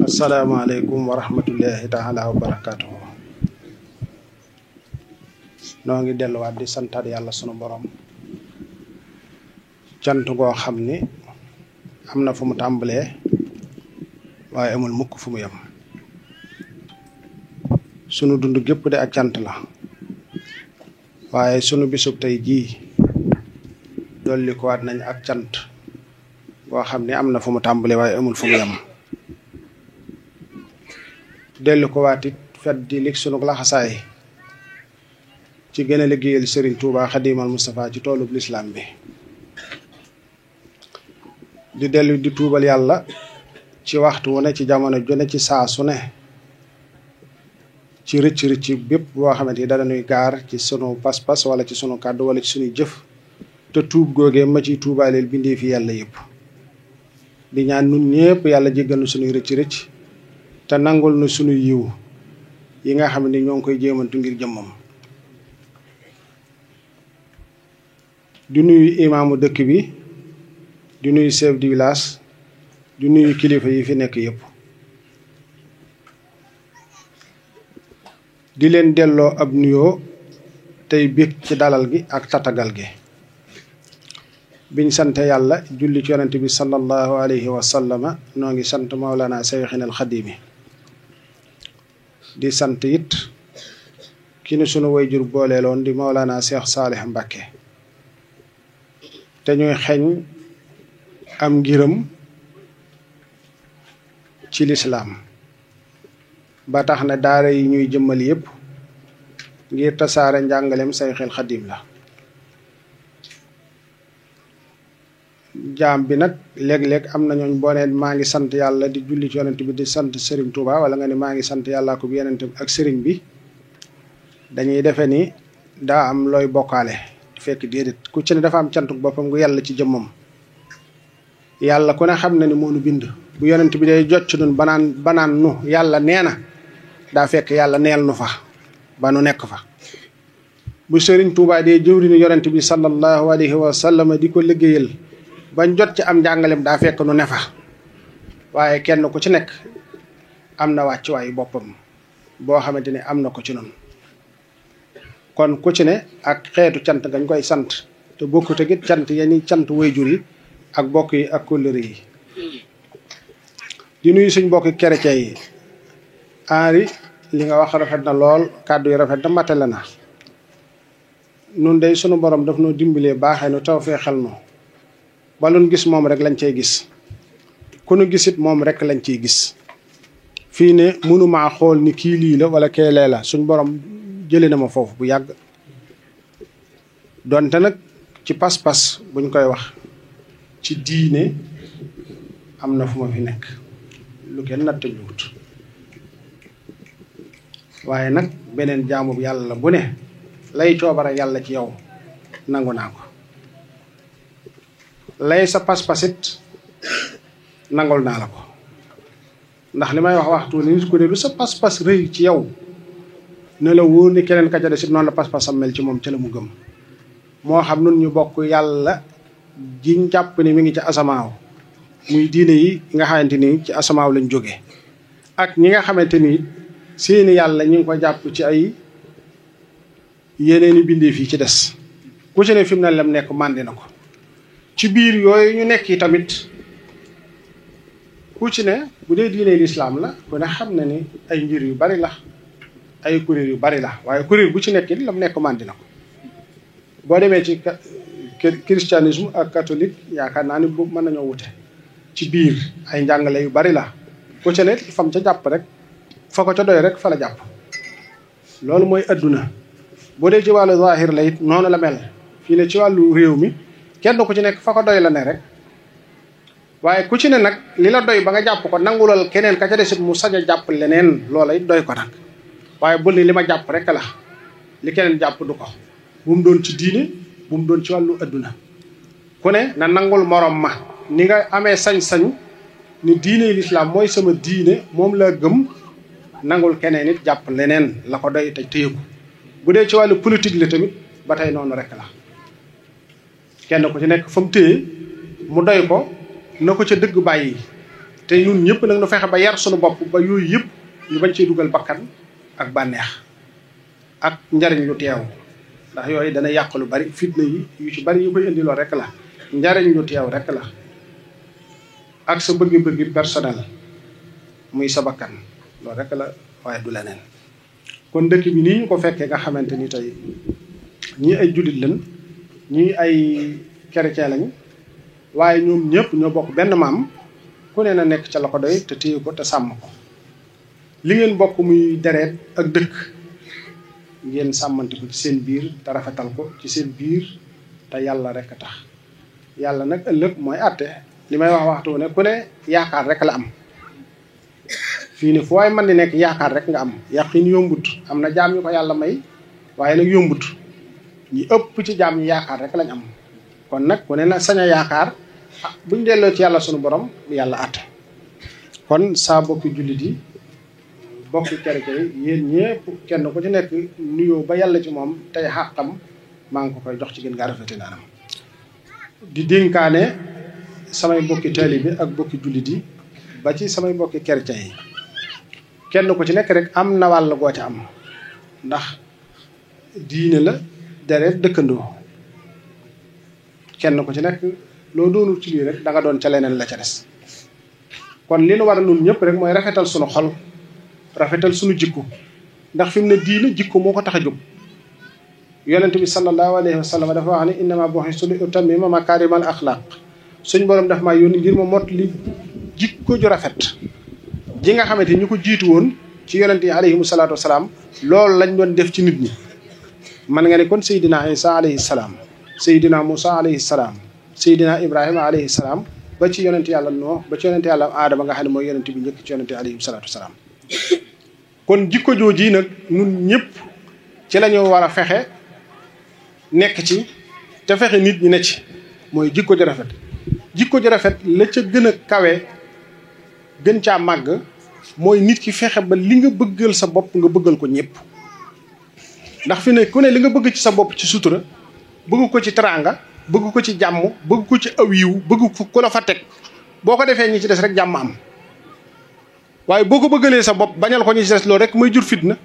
asalaamaaleykum wa rahmatullahi taala wa barakaatuhu noo ngi delluwaat di santaat yàlla sunu borom cant goo xam ni am na fu mu tàmbalee waaye amul mukk fu mu yem sunu dund gépp de ak cant la waaye sunu bisub tey jii dolli ko waat nañ ak cant goo xam ni am na fu mu tàmbalee waaye amul fu mu yem dellu ko waat it fet di lig sunu laxasaay ci gën a liggéeyal Serigne Touba Xadimal Moustapha ci toolub lislaam bi di dellu di tuubal yàlla ci waxtu wu ne ci jamono ju ne ci saa su ne ci rëcc rëcc bépp boo xamante ni dana nuy gaar ci sunu pas-pas wala ci sunu kàddu wala ci sunuy jëf te tuub googee ma ciy tuubaaleel bindee fi yàlla yëpp di ñaan nun ñëpp yàlla jéggal nu sunuy rëcc rëcc te nangul nu sunuy yiw yi nga xam ne ñoo ngi koy jéemantu ngir jëmmam di nuyu imaamu dëkk bi di nuyu chef du village di nuyu kilifa yi fi nekk yëpp di leen delloo ab nuyoo tey bég ci dalal gi ak tatagal gi biñ sant yàlla julli ci yonent bi sallallahu alayhi wa sallama noo ngi sant Mawlana Seyxina al Xadimi di sant it ki nu sunu wayjur booleeloon di Mawlana Cheikh Saalih Mbakke te ñuy xeeñ am ngiram ci lislaam ba tax na daara yi ñuy jëmmal yépp ngir tasaare njàngalem Seyxul Xadim la jaam bi nag léeg-léeg am na ñooñ boo nee maa ngi sant yàlla di julli ci yonent bi di sant sëriñ Touba wala nga ne maa ngi sant yàlla ko bi yonent bi ak sëriñ bi dañuy defe ni daa am looy bokkaale fekk déedéet ku ci ne dafa am cantuk boppam gu yàlla ci jëmmam yàlla ku ne xam na ni moo nu bind bu yonent bi day jot ci nun banaan banaan nu yàlla nee na daa fekk yàlla neel nu fa ba nu nekk fa bu sëriñ Touba dee jëwriñu yonent bi sallallahu alayhi wa sallam di ko liggéeyal bañ jot ci am njàngalem daa fekk nu ne fa waaye kenn ku ci nekk am na wàccuwaayu boppam boo xamante ni am na ko ci noonu kon ku ci ne ak xeetu cant gañ koy sant te bokkut ak it cant yeni cant wayjur yi ak bokk yi ak kóllëre yi di nuyu suñ bokki chrétien yi Henri li nga wax rafet na lool kàddu yi rafet na matale na nun day sunu borom daf noo dimbalee baaxee nu taw fee xel nu ba lu gis moom rek lañ cay gis ku nu gisit moom rek lañ ciy gis fii ne mënumaa xool ni kii lii la wala kee lee la suñ borom jëlee na ma foofu bu yàgg donte nag ci pas-pas buñ koy wax ci diine am na fu ma fi nekk lu kenn natt luut waaye nag beneen jaamu yàlla bu ne lay coobara yàlla ci yow nangu naa ko lay sa pas-pasit nangul naa la ko ndax li may wax waxtu ni nit ku ne lu sa pas-pas rëy ci yow ne la wóor ni keneen ka ca des it noonu la pas-pasam mel ci moom ca la mu gëm moo xam nun ñu bokk yàlla jiñ jàpp ni mi ngi ci asamaaw muy diine yi nga xamante ni ci asamaaw lañ jóge ak ñi nga xamante ni seeni yàlla ñu ngi ko jàpp ci ay yeneeni bindee fii ci des ku ci ne fi mu ne lem nekk màndi na ko ci biir yooyu ñu nekk yi tamit ku ci ne bu dee diine lislaam la ku ne xam na ni ay njir yu bari la ay kuréel yu bari la waaye kuréel bu ci nekk it la mu nekk màndi na ko boo demee ci christianisme ak catholique yaakaar naa ni bu mën nañoo wute ci biir ay njàngale yu bari la ku ci ne fam ca jàpp rek fa ko ca doy rek fa la jàpp loolu mooy adduna boo dee ci wàllu zahir la it noonu la mel fii ne ci wàllu réew mi kenn ku ci nekk fa ko doy la ne rek waaye ku ci ne nag li la doy ba nga jàpp ko nangulal keneen ka ca desit mu sañ a jàpp leneen loola it doy ko nag waaye bul ni li ma jàpp rek la li keneen jàpp du ko bu mu doon ci diine bu mu doon ci wàllu adduna ku ne na nangul morom ma ni nga amee sañ-sañ ni diine lislaam mooy sama diine moom laa gëm nangul keneen it jàpp leneen la ko doy te téye ko bu dee ci wàllu politique la tamit ba tey noonu rek la kenn ku ci nekk fa mu téye mu doy ko na ko ca dëgg bàyyi te te ñun ñëpp nag nu fexe ba yar sunu bopp ba yooyu yëpp ñu bañ cee dugal bakkan ak bànneex ak njariñ lu teew ndax yooyu dana yàq lu bari fitna yi yu ci bari yu koy indi lool rek la njariñ lu teew rek la ak sa bëgg-bëgg personnel muy sa bakkan loolu rek la waaye du leneen kon dëkk bi nii ñu ko fekkee nga xamante ni tey ñii ay jullit lañ ñii ay chrétien lañ waaye ñoom ñëpp ñoo bokk benn maam ku ne na nekk ca la ko doy te téye ko te sàmm ko li ngeen bokk muy dereet ak dëkk ngeen sàmmante ko ci seen biir te rafetal ko ci seen biir te yàlla rek a tax yàlla nag ëllëg mooy àtte li may wax waxtu ne ku ne yaakaar rek la am fii ne fu waay mën di nekk yaakaar rek nga am yaqin yombut am na jaam ñu ko yàlla may waaye nag yombut ñi ëpp ci jaam ñi yaakaar rek lañ am kon nag ku ne na sañ a yaakaar ah buñ delloo ci yàlla sunu borom yàlla àtte kon saa bokki jullit yi bokki chrétien yi yéen ñëpp kenn ku ci nekk nuyoo ba yàlla ci moom tey xàqam maa ngi ko koy jox ci gën gaa rafeti naanam di dénkaane samay bokki taalibe ak bokki jullit yi ba ci samay bokki chrétien yi kenn ku ci nekk rek am na wàll goo ca am ndax diine la deret dëkkandoo kenn ku ci nekk loo doonul ci lii rek da nga doon ca leneen la ca des kon li nu war a nun ñëpp rek mooy rafetal sunu xol rafetal sunu jikko ndax fi mu ne diine jikko moo ko tax a jóg yonent bi sallallahu alayhi wa sallam dafa wax ne innama bu'istu li utammima makaarimal axlaaq suñ borom daf maa yónni ngir ma mott li jikko ju rafet ji nga xamante ñu ko jiitu woon ci yonent yi alayhimu salaatu wasalaam loolu lañ doon def ci nit ñi man nga ne kon Seydina Isa alayhi salaam Seydina Moussa alayhi salaam Seydina Ibrahima alayhi salaam ba ci yonent yàlla Nuux ba ci yonent yàlla Aadama nga xam ne mooy yonent bi njëkk ci yonent yi alayhimu salaatu wasalaam kon jikko jooji nag ñun ñëpp ci la ñu war a fexe nekk ci te fexe nit ñi ne ci mooy jikko ju rafet jikko ju rafet la ca gën a kawe gën caa màgg mooy nit ki fexe ba li nga bëggal sa bopp nga bëggal ko ñëpp ndax fi ne ku ne li nga bëgg ci sa bopp ci sutura bëgg ko ci teraanga bëgg ko ci jàmm bëgg ko ci aw yiw bëgg ko ku la fa teg boo ko defee ñi ci des rek jàmm am waaye boo ko bëggalee sa bopp bañal ko ñi ci des loolu rek mooy jur fitna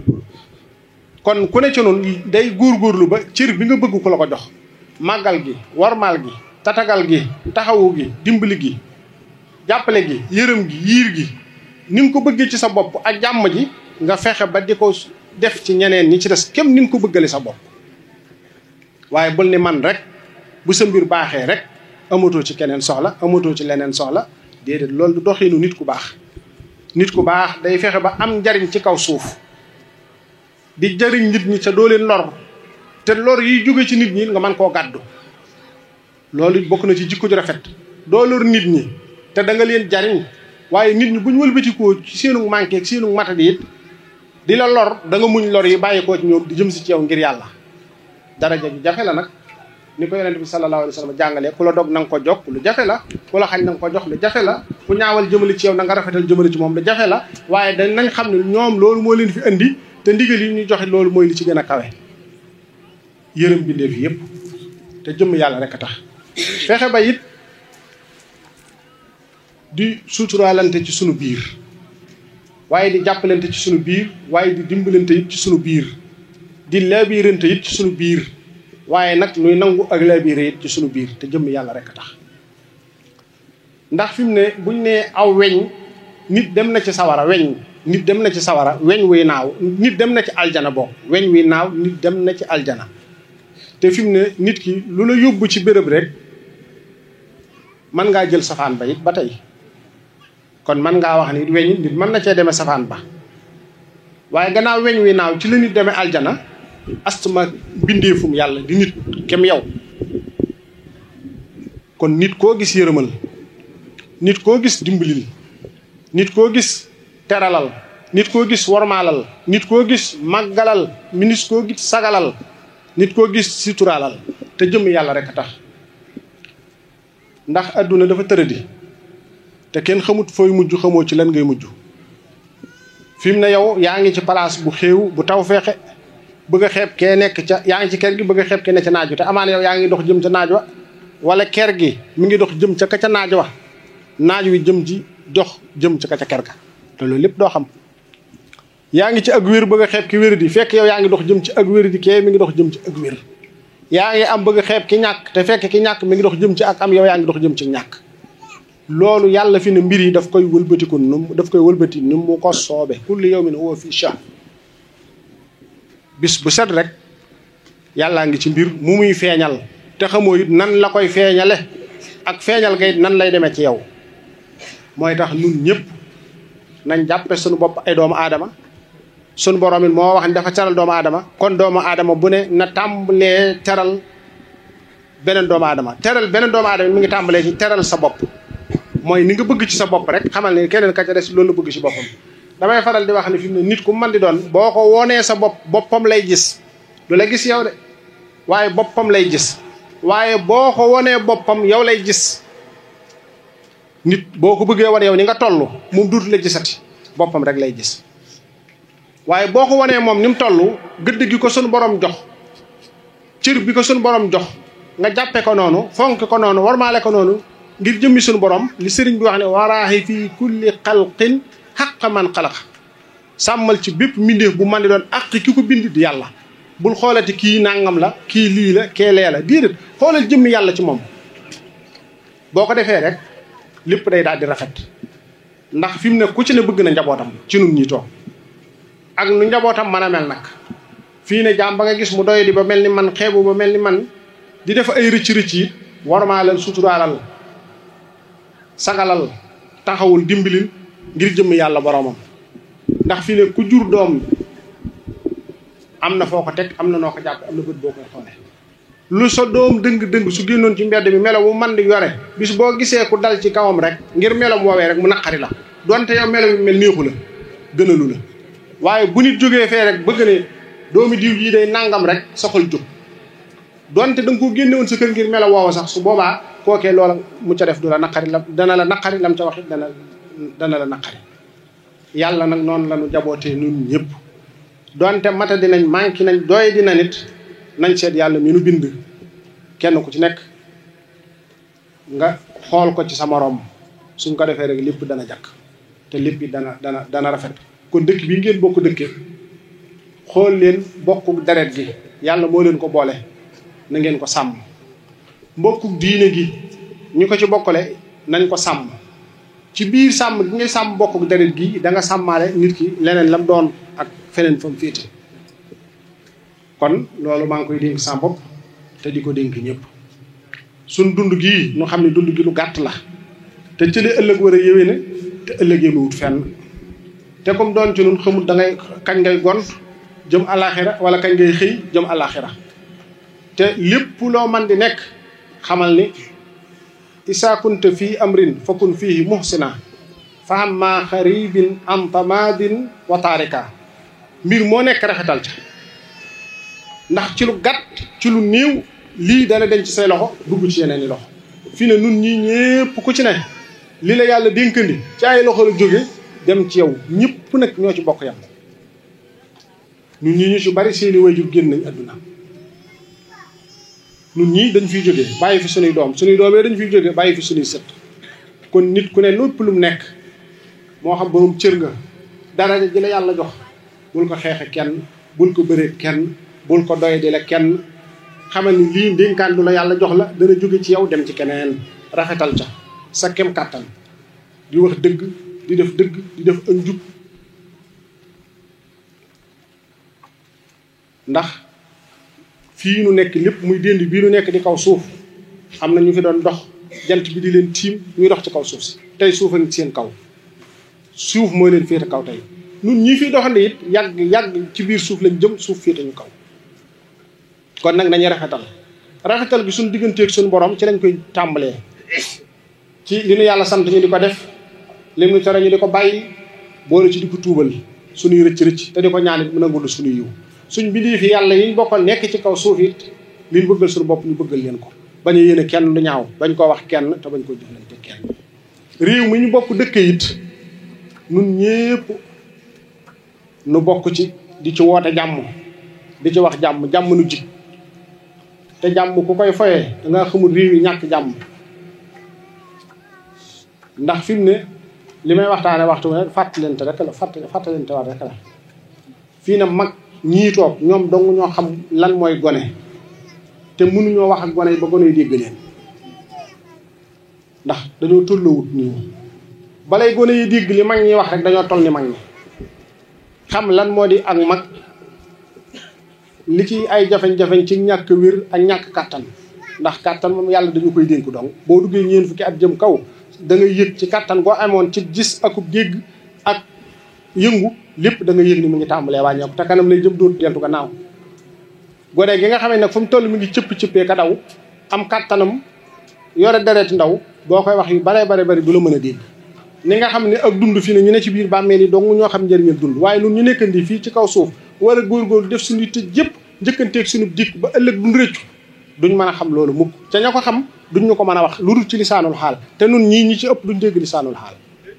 kon ku ne ci noonu day góorgóorlu ba cër bi nga bëgg ko la ko jox màggal gi warmaal gi tatagal gi taxawu gi dimbali gi jàppale gi yërëm gi yiir gi ni nga ko bëggee ci sa bopp ak jàmm ji nga fexe ba di ko def ci ñeneen ñi ci des kem ni nga ko bëggale sa bopp waaye bul ni man rek bu sa mbir baaxee rek amatoo ci keneen soxla amatoo ci leneen soxla déedéet loolu du doxinu nit ku baax nit ku baax day fexe ba am njariñ ci kaw suuf di jariñ nit ñi ca doo leen lor te lor yiy jóge ci nit ñi nga mën koo gàddu loolu bokk na ci jikko ju rafet doo lor nit ñi te da nga leen jariñ waaye nit ñi bu ñu wëlbatikoo ci seenu manqué ak seenu matadi it di la lor da nga muñ lor yi bàyyi koo ci ñoom di jëm si ci yow ngir yàlla daraja ju jafe la nag ni ko yonent bi sallallahu alayhi wa sallam jàngalee ku la dog na nga ko jokk lu jafe la ku la xañ na nga ko jox lu jafe la ku ñaawal jëmale ci yow na nga rafetal jëmale ci moom lu jafe la waaye dañ nañ xam ne ñoom loolu moo leen fi indi te ndigal yi ñu joxe loolu mooy li ci gën a kawe yërëm bindeef yëpp te jëmm yàlla rek a tax fexe ba it di suturaalante ci sunu biir waaye di jàppalante ci sunu biir waaye di dimbalante it ci sunu biir di laabirante it ci sunu biir waaye nag nuy nangu ak laabire it ci sunu biir te jëmm yàlla rek a tax ndax fi mu ne buñ nee aw weñ nit dem na ci sawara weñ nit dem na ci sawara weñ wuy naaw nit dem na ci aljana bokk weñ wuy naaw nit dem na ci aljana te fi mu ne nit ki lu la yóbbu ci béréb rek mën ngaa jël safaan ba it ba tey kon mën ngaa wax ni weñ nit mën na cee demee safaan ba waaye gannaaw weñ wi naaw ci la nit demee aljana astuma bindeefum yàlla di nit kem yow kon nit koo gis yërëmal nit koo gis dimbalil nit koo gis teralal nit koo gis wormaalal nit koo gis màggalal nit koo gis sagalal nit koo gis suturaalal te jëm yàlla rek a tax ndax adduna dafa tëradi te kenn xamut fooy mujj xamoo ci lan ngay mujj fi mu ne yow yaa ngi ci place bu xéew bu taw feexe bëgg a xeeb kee nekk ca yaa ngi ci kër gi bëgg a xeeb kee ne ca naaj wa te amaana yow yaa ngi dox jëm ca naaj wa wala kër gi mi ngi dox jëm ca ka ca naaj wa naaj wi jëm ci dox jëm ci ka ca ker ga te loolu lépp doo xam yaa ngi ci ak wér bëgg a xeeb ki wér di fekk yow yaa ngi dox jëm ci ak wér di kee mi ngi dox jëm ci ak wér yaa ngi am bëgg a xeeb ki ñàkk te fekk ki ñàkk mi ngi dox jëm ci ak am yow yaa ngi dox jëm ci ñàkk loolu yàlla fi ne mbir yi daf koy wëlbatiku nu daf koy wëlbati ni mu ko soobe kulli yawmin huwa fi sha'n bis bu set rek yàllaa ngi ci mbir mu muy feeñal te xamoo it nan la koy feeñale ak feeñal ga it nan lay demee ci yow mooy tax nun ñëpp nañ jàppe suñu bopp ay doomu aadama suñu borom it moo wax ni dafa teral doomu aadama kon doomu aadama bu ne na tàmbalee teral beneen doomu aadama teral beneen doomu aadama mi ngi tàmbalee ci teral sa bopp mooy ni nga bëgg ci sa bopp rek xamal ne keneen ka ca des loolu la bëgg ci boppam damay faral di wax ne fi mu ne nit ku mën di doon boo ko wonee sa bopp boppam lay gis du la gis yow de waaye boppam lay gis waaye boo ko wonee boppam yow lay gis nit boo ko bëggee wane yow ni nga toll moom duutu la gisati boppam rek lay gis waaye boo ko wanee moom ni mu toll gëdd gi ko sunu borom jox cër bi ko sunu borom jox nga jàppe ko noonu fonk ko noonu warmaale ko noonu ngir jëmmi sunu borom li sëriñ bi wax ne waraaxi fii kulli xalqin xaq man xalaq sàmmal ci bépp mbindeef bu man di doon àq ki ko bind di yàlla bul xoolati kii nangam la kii lii la kee lee la déedéet xoolal jëmmi yàlla ci moom boo ko defee rek lépp day daal di rafet ndax fi mu ne ku ci ne bëgg na njabootam ci nun ñi toog ak nu njabootam mën a mel nag fii ne jaam ba nga gis mu doy di ba mel ni man xeebu ba mel ni man di def ay rëcc rëcc yi warmaa leen suturaalal sagalal taxawul dimbalil ngir jëmm yàlla boromam ndax fii ne ku jur doom am na foo ko teg am na noo ko jàpp am na bët boo koy xoolee lu sa doom dëng-dëng su génnoon ci mbedd mi melo mu man di yore bis boo gisee ku dal ci kawam rek ngir melom woowee rek mu naqari la donte yow melo mi mel néexu la gënalu la waaye bu nit jógee fee rek bëgg ne doomi diw yi day nangam rek soxal jóg donte da nga ko génne woon sa kër ngir melo woowa sax su boobaa kookee loola mu ca def du la naqari la dana la naqari lam ca wax it dana dana la naqari yàlla nag noonu la ñu jabootee nun ñëpp donte mata dinañ manqué nañ doy dina nit nañ seet yàlla mi nu bind kenn ku ci nekk nga xool ko ci sa moroom suñ ko defee rek lépp dana jakk te lépp it dana dana dana rafet kon dëkk bii ngeen bokk dëkke xool leen bokku deret gi yàlla moo leen ko boole na ngeen ko sàmm mbokku diine gi ñu ko ci bokkale nañ ko sàmm ci biir sàmm gi ngay sàmm bokku deret gi da nga sàmmaale nit ki leneen lam doon ak feneen fa mu féete kon loolu maa ngi koy dénk sa bopp te di ko dénk ñëpp suñ dund gii ñu xam ne dund gi lu gàtt la te ci li ëllëg war a yéwee ne te ëllëgee lu wut fenn te comme doon ci nun xamul da ngay kañ ngay gont jëm alaxira wala kañ ngay xëy jëm alaxira te lépp loo man di nekk xamal ni isaa kunta fii amrin fakun fiihi muhsina fa amma xaribin an tamadin wa taarika mbir moo nekk rafetal ca ndax ci lu gàtt ci lu néew lii dana denc say loxo dugg ci yeneen i loxo fii ne nun ñii ñépp ku ci ne li la yàlla dénkandi ci ay loxo la jóge dem ci yow ñëpp nag ñoo ci bokk yam ñun ñii ñu ci bari seeni wayjur génn nañ àdduna ñun ñii dañ fiy jógee bàyyi fi sunuy doom sunuy doom yi dañ fiy jógee bàyyi fi sunuy sët kon nit ku ne lépp lu mu nekk moo xam borom cër nga daraja ji la yàlla jox bul ko xeexe kenn bul ko bëree kenn bul ko doy di la kenn xamal ni lii ndénkaan du la yàlla jox la dana jóge ci yow dem ci keneen rafetal ca sa kem kàttan di wax dëgg di def dëgg di def ak njub ndax fii nu nekk lépp muy dénd bii nu nekk di kaw suuf am na ñu fi doon dox jant bi di leen tiim ñuy dox ci kaw suuf si tey suuf a ngi seen kaw suuf mooy leen féete kaw tey nun ñii fiy doxande it yàgg yàgg ci biir suuf lañ jëm suuf féete ñu kaw kon nag nañu rafetal rafetal gi suñu digganteeg suñu borom ci lañ koy tàmbalee ci li nu yàlla sant ñu di ko def li nu tere ñu di ko bàyyi boole ci di ko tuubal suñuy rëcc rëcc te di ko ñaan it mu nangul suñuy yiw suñ bindee fi yàlla yi ñu bokkal nekk ci kaw suuf it li ñu bëggal suñu bopp ñu bëggal leen ko bañ a yéene kenn lu ñaaw bañ koo wax kenn te bañ koo jëflante kenn réew mi ñu bokk dëkk it nun ñépp nu bokk ci di ci woote jàmm di ci wax jàmm jàmm nu jig te jàmm ku koy foyee da nga xamul réew yi ñàkk jàmm ndax fi mu ne li may waxtaane waxtu ne fàttalante rek la fàtt fàttalante war rek la fii na mag ñii toog ñoom dong ñoo xam lan mooy gone te mënuñoo wax ak gone yi ba gone yi dégg leen ndax dañoo tolloowut nii balay gone yi dégg li mag ñi wax rek dañoo toll ni mag ñi xam lan moo di ak mag li ci ay jafeñ-jafeñ ci ñàkk wér ak ñàkk kàttan ndax kàttan moom yàlla dañu koy dénk dong boo duggee ñeen fukki at jëm kaw da nga yëg ci kàttan goo amoon ci gis akub dégg ak yëngu lépp da nga yëg ni mu ngi tàmbalee wàññeeku te kanam lay jëm dootu deltu gannaaw gone gi nga xamee nag fu mu toll mi ngi cëpp cëppee ka daw am kàttanam yore dereeti ndaw boo koy wax yu bare bare bari du la mën a dégg ni nga xam ne ak dund fi ne ñu ne ci biir bàmmeel yi dong ñoo xam njëriñal dund waaye nun ñu nekkandi fii ci kaw suuf war a góorgóorlu def suñu tëj yëpp njëkkanteeg suñu dikk ba ëllëg duñ rëccu duñ mën a xam loolu mukk ca ña ko xam duñ ñu ko mën a wax lu dul ci lisaanul xaal te nun ñii ñi ci ëpp duñ dégg lisaanul xaal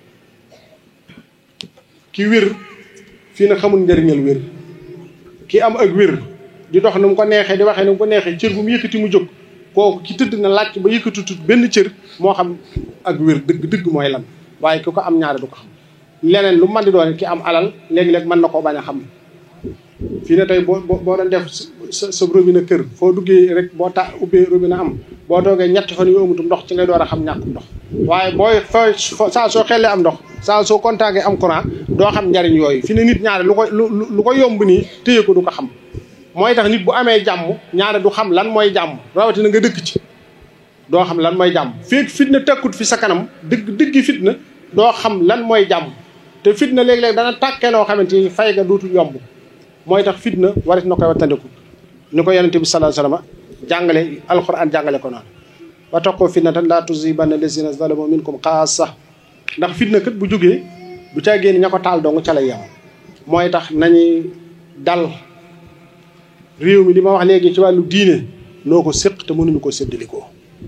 ki wér fii na xamul njëriñal wér ki am ak wér di dox nu mu ko neexee di waxee nu mu ko neexee cër bu mu yëkkati mu jóg kooku ki tëdd na laaj ba yëkkatutut benn cër moo xam ak wér dëgg dëgg mooy lan waaye ki ko am ñaare du ko xam leneen lu man di doon ki am alal léegi-léeg mën na koo bañ a xam fii ne tey boo boo doon def sa sa robinet kër foo duggee rek boo ta ubbee robinet am boo toogee ñetti fan yu amutum ndox ci ngay door a xam ñàkkum ndox waaye booy foo saa soo xellee am ndox saa soo contacté am courant doo xam njariñ yooyu fi ne nit ñaare lu ko lu lu ko yomb nii téye ko du ko xam mooy tax nit bu amee jàmm ñaare du xam lan mooy jàmm rawatina nga dëkk ci doo xam lan mooy jàmm feeg fitna tekkut fi sa kanam dëgg dëggi fitna doo xam lan mooy jàmm te fitna léeg-léeg dana tàkkee loo xamante ni fay ga dootul yomb mooy tax fitna warit na koy wattandiku ni ko yonente bi sallallahu alayhi wasallam jàngale alquran jàngale ko noonu wa taqoo fitnatan laa tusibanna lazina zalamu minkum xaasa ndax fitna kat bu jógee bu caa génn ña ko taal dong ca lay yem mooy tax nañuy dal réew mi li ma wax léegi ci wàllu diine noo ko séq te mënuñu ko séddalikoo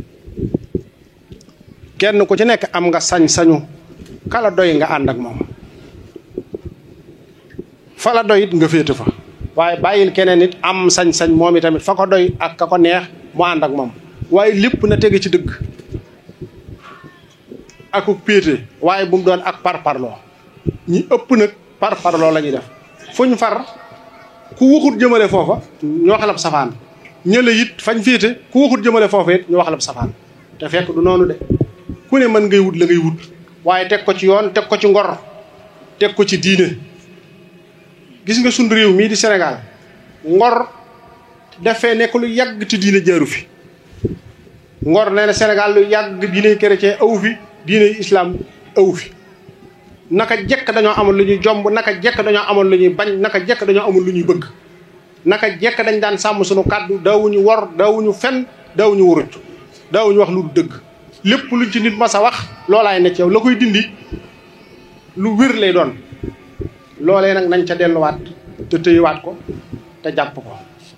kenn ku ci nekk am nga sañ-sañu kala doy nga ànd ak moom fa la doy it nga féete fa waaye bàyyil keneen it am sañ-sañ moom itamit fa ko doy ak ka ko neex mu ànd ak moom waaye lépp na tege ci dëgg aku péete waaye bu mu doon ak parparloo ñi ëpp nag parparloo la ñuy def fuñ far ku waxut jëmale foofa ñu waxalab safaan ñële it fañ féete ku waxut jëmale foofa it ñu waxalab safaan te fekk du noonu de ku ne mën ngay wut la ngay wut waaye teg ko ci yoon teg ko ci ngor teg ko ci diine gis nga sunu réew mii di Sénégal ngor dafee nekk lu yàgg te diine jaaru fi ngor nee na Sénégal lu yàgg diine chrétien aw fi diine islam aw fi naka jekk dañoo amoon lu ñuy jomb naka jekk dañoo amoon lu ñuy bañ naka jekk dañoo amoon lu ñuy bëgg naka jekk dañ daan sàmm suñu kàddu daawuñu wor daawuñu fen daawuñu wuruj daawuñu wax lu dëgg lépp luñ ci nit mas a wax loolaay ne ci yow la koy dindi lu wér lay doon loolee nag nañ ca delluwaat te tëyewaat ko te jàpp ko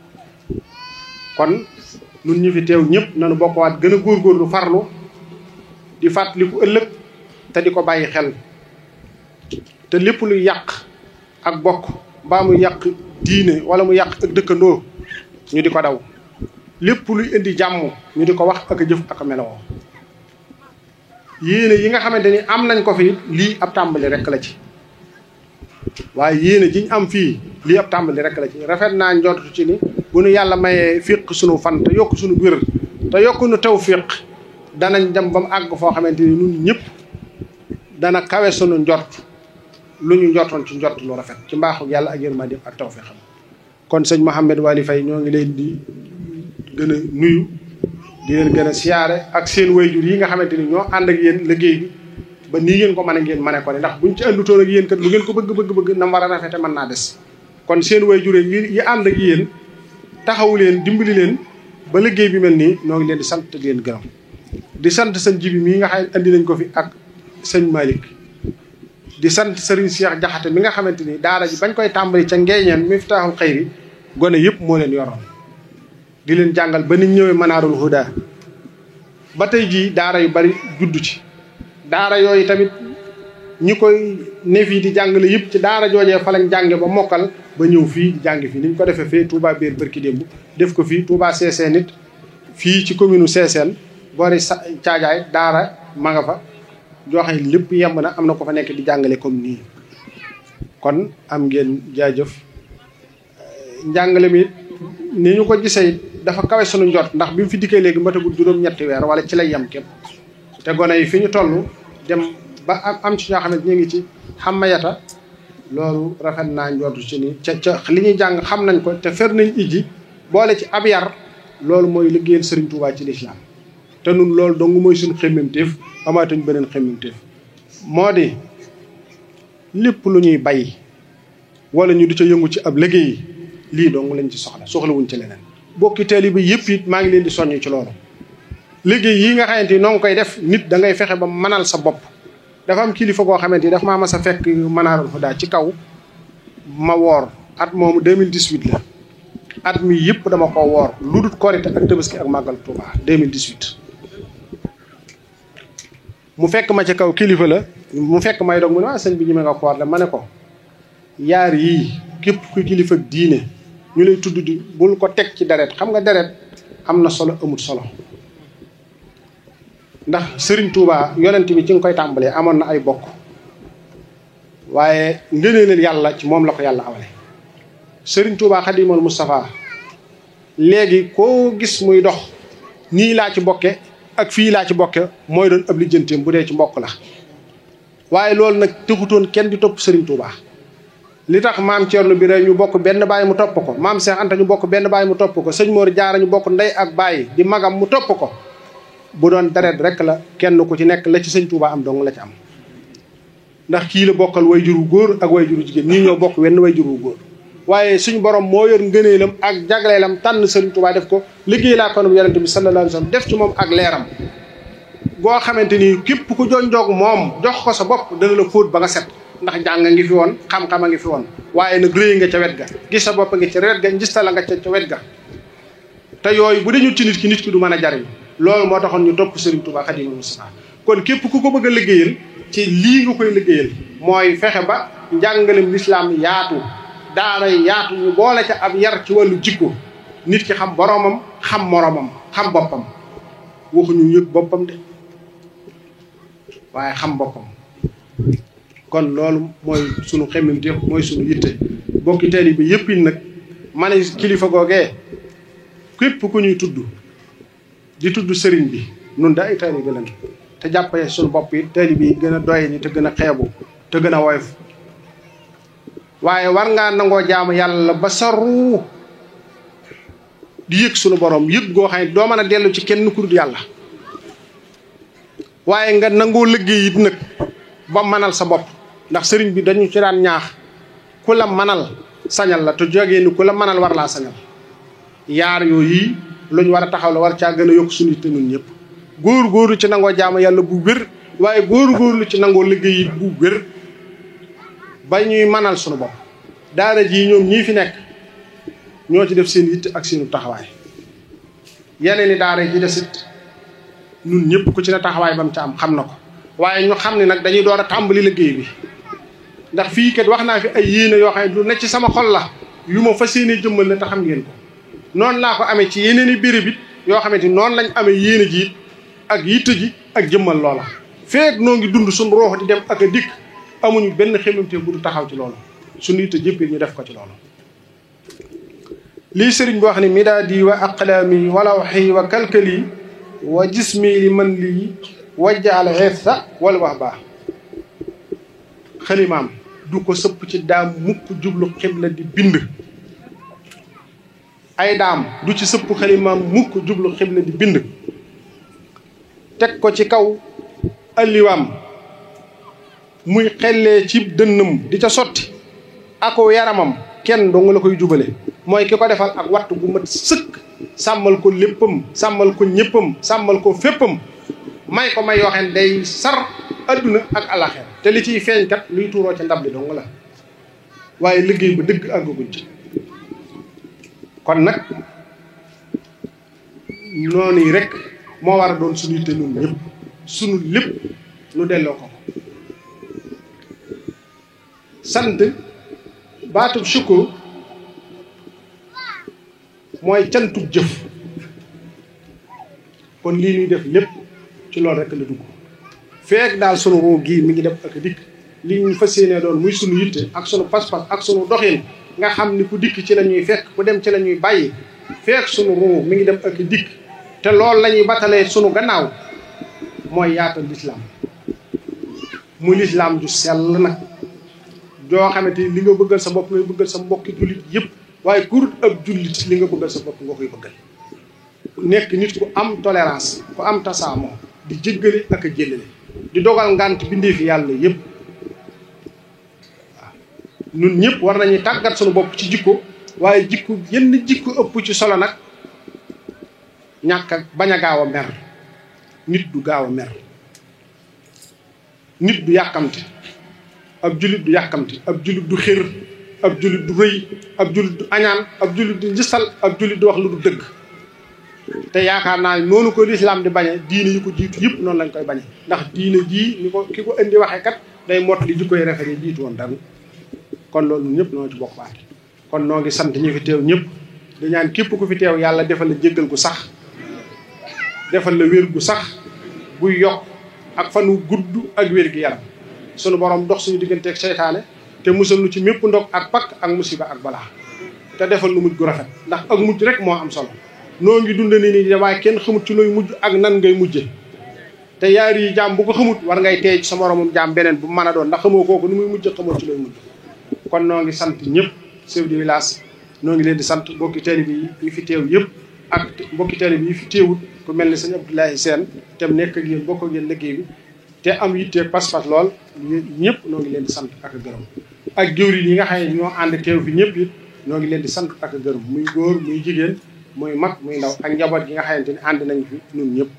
kon nun ñi fi teew ñëpp nañu bokkuwaat gën a góorgóorlu farlu di fàttaliku ëllëg te di ko bàyyi xel te lépp luy yàq ak bokk mbaa mu yàq diine wala mu yàq ak dëkkandoo ñu di ko daw lépp luy indi jàmm ñu di ko wax ak a jëf ak a melowoo yéene yi nga xamante ni am nañ ko fi lii ab tàmbali rek la ci waaye yéene ji ñu am fii lii ab tàmbali rek la ci rafet naa njortu ci ni bu nu yàlla mayee fiq sunu fan te yokk sunu wér te yokk nu taw fiq danañ dem ba mu àgg foo xamante ni ñun ñëpp dana kawe sunu njort lu ñu njortoon ci njort lu rafet ci mbaaxu yàlla ak yërmande ak taw fi xam kon sëñ Mouhamed Waly Faye ñoo ngi leen di gën a nuyu di leen gën a siyaare ak seen wayjur yi nga xamante ni ñoo ànd ak yéen liggéey bi ba nii ngeen ko mën a ngeen mane ko ne ndax buñ ci àndutoon ak yéen kat lu ngeen ko bëgg bëgg bëgg na mu war a rafete mën naa des kon seen wayjur yi yi ànd ak yéen taxawu leen dimbali leen ba liggéey bi mel nii ñoo ngi leen di sant di leen gërëm di sant sëñ jibi mii nga xam ne andi nañ ko fi ak sëñ Malick di sant Serigne Cheikh Jaxate mi nga xamante ni daara ji bañ koy tàmbali ca ngeeñeen Miftahul Xayri gone yëpp moo leen yoroon di leen jàngal ba niñ ñëwee Manaarul Huda ba tey jii daara yu bari juddu ci daara yooyu tamit ñi koy ne fii di jàngale yëpp ci daara joojee fa lañ jànge ba mokkal ba ñëw fii di jàng fii ni ñu ko defee fee Touba biir bërki démb def ko fii Touba Seeseen it fii ci commune u Seeseen boori sa caajaay daara ma nga fa joxe lépp yemb na am na ko fa nekk di jàngale comme nii kon am ngeen jaajëf njàngale mi ni ñu ko gisee dafa kawe sunu njot ndax bi mu fi dikkee léegi matagul juróom-ñetti weer wala ci lay yem képp te gone yi fi ñu toll dem ba am ci ñoo xam ne ñu ngi ci xamayata loolu rafet naa njootu ci ni ca ca li ñuy jàng xam nañ ko te fer nañ iji boole ci ab yar loolu mooy liggéeyal Serigne Touba ci lislaam te nun loolu dong mooy suñu xemmemteef amaatuñ beneen xemmemteef moo di lépp lu ñuy bay wala ñu di ca yëngu ci ab liggéey lii dong lañ ci soxla soxlawuñ ci leneen bokki taalibe bi yëpp it maa ngi leen di soññ ci loolu liggéey yi nga xamante ni noo ngi koy def nit da ngay fexe ba mënal sa bopp dafa am kilifa goo xamante ni dafa maa mas a fekk Manarul Huda ci kaw ma woor at moomu 2018 la at mi yëpp dama ko woor lu dul korite ak tabaski ak màggal Touba 2018 mu fekk ma ci kaw kilifa la mu fekk may dog mu ne waa sëñ bi ñu me nga koor la ma ne ko yaar yii képp ku kilifa diine ñu lay tudd di bul ko teg ci deret xam nga deret am na solo amut solo ndax Serigne Touba yonent bi ci nga koy tàmbalee amoon na ay bokk waaye ngëneelal yàlla ci moom la ko yàlla awale Serigne Touba Xadimal Moustapha léegi koo gis muy dox nii laa ci bokke ak fii laa ci bokke mooy doon ab lijjanteem bu dee ci mbokk la waaye loolu nag texutoon kenn di topp Serigne Touba li tax maam Thierno bi rek ñu bokk benn baay mu topp ko maam Cheikh Anta ñu bokk benn baay mu topp ko sëñ Mor Jaara ñu bokk ndey ak baay di magam mu topp ko bu doon deret rek la kenn ku ci nekk la ci sëñ Touba am dong la ci am ndax kii la bokkal way juru góor ak way juru jigéen ñii ñoo bokk wenn way juru góor waaye suñu borom moo yor ngëneelam ak jagleelam tànn sëriñ Touba def ko liggéey laa konum yonente bi sallallahu alayhi wa sallam def ci moom ak leeram goo xamante ni képp ku jonjoog moom jox ko sa bopp dana la fóot ba nga set ndax jàng ngi fi woon xam-xam a ngi fi woon waaye nag rëy nga ca wet ga gis sa bopp ngi ca wet ga gis la nga ca ca wet ga te yooyu bu dañu ci nit ki nit ki du mën a jariñ loolu moo taxoon ñu topp Serigne Touba Xaadimu Mustafaa kon képp ku ko bëgg a liggéeyal ci lii nga koy liggéeyal mooy fexe ba njàngalem lislaam yaatu daara yaatu ñu boole ca ab yar ci wàllu jikko nit ki xam boromam xam moromam xam boppam waxuñu yëg boppam de waaye xam boppam kon loolu mooy sunu xemmemteef mooy sunu yitte bokki teel bi yëpp it nag ma ne kilifa googee képp ku ñuy tudd di tudd sëriñ bi nun da ay taalibe lañ te jàppee suñu bopp it taalibe yi gën a doye ni te gën a xeebu te gën a woyof waaye war ngaa nangoo jaamu yàlla ba saru di yëg suñu borom yëg goo xam ne doo mën a dellu ci kenn ku dul yàlla waaye nga nangoo liggéey it nag ba manal sa bopp ndax sëriñ bi dañu ci daan ñaax ku la manal sañal la te jógee ni ku la manal war laa sañal yaar yooyu lu ñu war a taxaw la war caa gën a yokk suñu te ñun ñëpp góor góorlu ci nangoo jaamu yàlla bu wér waaye góor góorlu ci nangoo liggéey it bu wér ba ñuy manal suñu bopp daara jii ñoom ñii fi nekk ñoo ci def seen yitte ak seenu taxawaay yeneen i daara ji des it ñun ñëpp ku ci ne taxawaay ba mu ca am xam na ko waaye ñu xam ne nag dañuy door a tàmbali liggéey bi ndax fii kat wax naa fi ay yéene yoo xam ne lu ne ci sama xol la yu ma fas yéene jëmmal la te xam ngeen ko noonu laa ko amee ci yeneen i béréb it yoo xamante ni noonu lañ amee yéene ji it ak yitte ji ak jëmmal loola feek noo ngi dund suñu roox di dem ak a dikk amuñu benn xemamte bu du taxaw ci loolu suñu yitte jëpp ñu def ko ci loolu lii sëriñ bi wax ni midaadi wa aqlaami wa lawxi wa kalkali wa jismi li man lii wajjaal xeesa wala wax baax xalimaam du ko sëpp ci daam mukk jublu xibla di bind ay daam du ci sëpp xalimaam mukk jublu xibla di bind teg ko ci kaw alliwaam muy xellee ci dënnam di ca sotti ako yaramam kenn dong la koy jubale mooy ki ko defal ak wattu gu mat sëkk sàmmal ko léppam sàmmal ko ñëppam sàmmal ko féppam may ko may yoo xam ne day sar adduna ak alaxer te li ciy feeñ kat luy tuuroo ca ndab li dong la waaye liggéey ba dëgg àggaguñ ci kon nag noonu yi rek moo war a doon suñu te ñun ñëpp suñu lépp nu delloo ko sant baatub sukkur mooy cantub jëf kon lii ñuy def lépp ci loolu rek la dugg feek daal sunu ruu gii mi ngi dem ak dikk li ñu fas yéenee doon muy sunu yitte ak sunu pas-pas ak sunu doxin nga xam ni ku dikk ci la ñuy fekk ku dem ci la ñuy bàyyi feek sunu ruu mi ngi dem ak dikk te loolu la ñuy batalee sunu gannaaw mooy yaatal lislaam muy lislaam ju sell nag joo xamante li nga bëggal sa bopp ngay bëggal sa mbokki jullit yëpp waaye kurut ab jullit li nga bëggal sa bopp nga koy bëggal nekk nit ku am tolérance ku am tasaamoo di jéggale ak a jéllale di dogal ngant bindee fi yàlla yëpp waaw ñun ñëpp war nañuy tàggat suñu bopp ci jikko waaye jikko yenn jikko ëpp ci solo nag ñàkk ak bañ a gaaw a mer nit du gaaw a mer nit du yàkkamti ab jullit du yàkkamti ab jullit du xër ab jullit du rëy ab jullit du añaan ab jullit du njistal ab jullit du wax lu du dëgg te yaakaar naa noonu ko lislaam di bañe diine yi ko jiitu yëpp noonu lañ koy bañe ndax diine jii ni ko ki ko indi waxee kat day mott li jikkoy rafet yi jiitu woon dara kon loolu ñëpp noo ci bokk baat kon noo ngi sant ñi fi teew ñëpp di ñaan képp ku fi teew yàlla defal la jéggal gu sax defal la wér gu sax buy yokk ak fanu gudd ak wér gi yaram sunu borom dox suñu digganteeg seytaane te musal nu ci mépp ndog ak pakk ak musiba ak balaa te defal nu mujj gu rafet ndax ak mujj rek moo am solo noo ngi dund ni nii waaye kenn xamut ci looy mujj ak nan ngay mujje te yaari yi jaam bu ko xamut war ngay teey sa moromum jaam beneen bu mën a doon ndax xamoo kooku ni muy mujj xamoo ci looy mujj kon noo ngi sant ñëpp chef de village noo ngi leen di sant mbokki taalibe yi yi fi teew yëpp ak mbokki taalibe yi fi teewut ku mel ni sëñ Abdoulaye Sène te nekk ak yéen bokk ak yéen liggéey bi te am yitte pas-pas lool ñëpp noo ngi leen di sant ak gërëm ak jëwriñ yi nga xam ne ñoo ànd teew fi ñëpp it noo ngi leen di sant ak gërëm muy góor muy jigéen muy mag muy ndaw ak njaboot gi nga xamante ni ànd nañ fi ñun ñëpp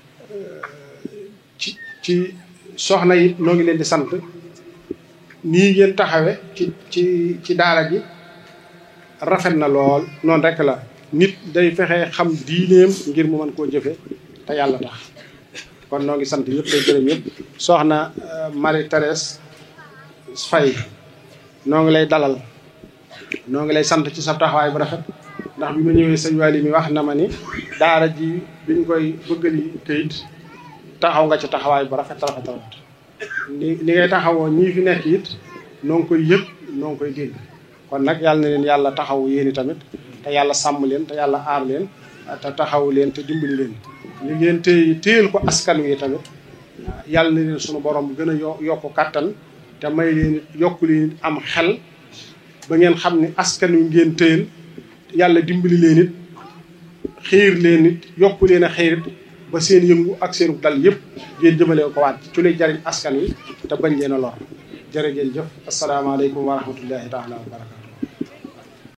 ci ci soxna yi noo ngi leen di sant nii ngeen taxawe ci ci ci daara ji rafet na lool noonu rek la nit day fexe xam diineem ngir mu mën koo jëfe te yàlla tax kon noo ngi sant ñëpp day gërëm ñëpp soxna Marie Thérèse Faye noo ngi lay dalal noo ngi lay sant ci sa taxawaay bu rafet ndax bi ma ñëwee sëñ Waly mi wax na ma ni daara ji biñ koy bëggali këyit taxaw nga ci taxawaay bu rafet rafet rafet li li ngay taxawoo ñii fi nekk it noo ngi koy yëg noo ngi koy dégg kon nag yàlla na leen yàlla taxaw yéeni tamit te yàlla sàmm leen te yàlla aar leen te taxaw leen te dimbali leen li ngeen téye téyel ko askan wi tamit yàlla na leen sunu borom gën a yo yokk kàttan te may leen yokk leen am xel ba ngeen xam ni askan wi ngeen téyel yàlla dimbali leen it xiir leen it yokk leen a xiir it ba seen yëngu ak seen dal yëpp ngeen jëmale ko waat ci lay jariñ askan wi te bañ leen a lor jërë ngeen jëf asalaamaaleykum wa rahmatullahi taala wa barakatu